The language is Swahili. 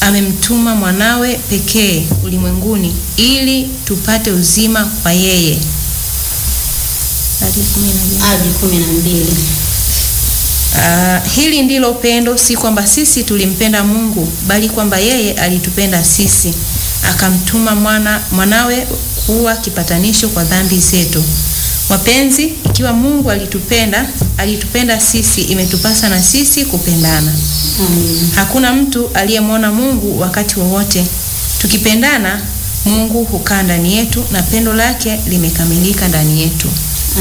amemtuma mwanawe pekee ulimwenguni ili tupate uzima kwa yeye. Hadi kumi na mbili. hadi kumi na mbili. Ah, hili ndilo pendo, si kwamba sisi tulimpenda Mungu, bali kwamba yeye alitupenda sisi, akamtuma mwana, mwanawe kuwa kipatanisho kwa dhambi zetu. Wapenzi, ikiwa Mungu alitupenda, alitupenda sisi, imetupasa na sisi kupendana. Amina. Hakuna mtu aliyemwona Mungu wakati wowote. Tukipendana, Mungu hukaa ndani yetu na pendo lake limekamilika ndani yetu.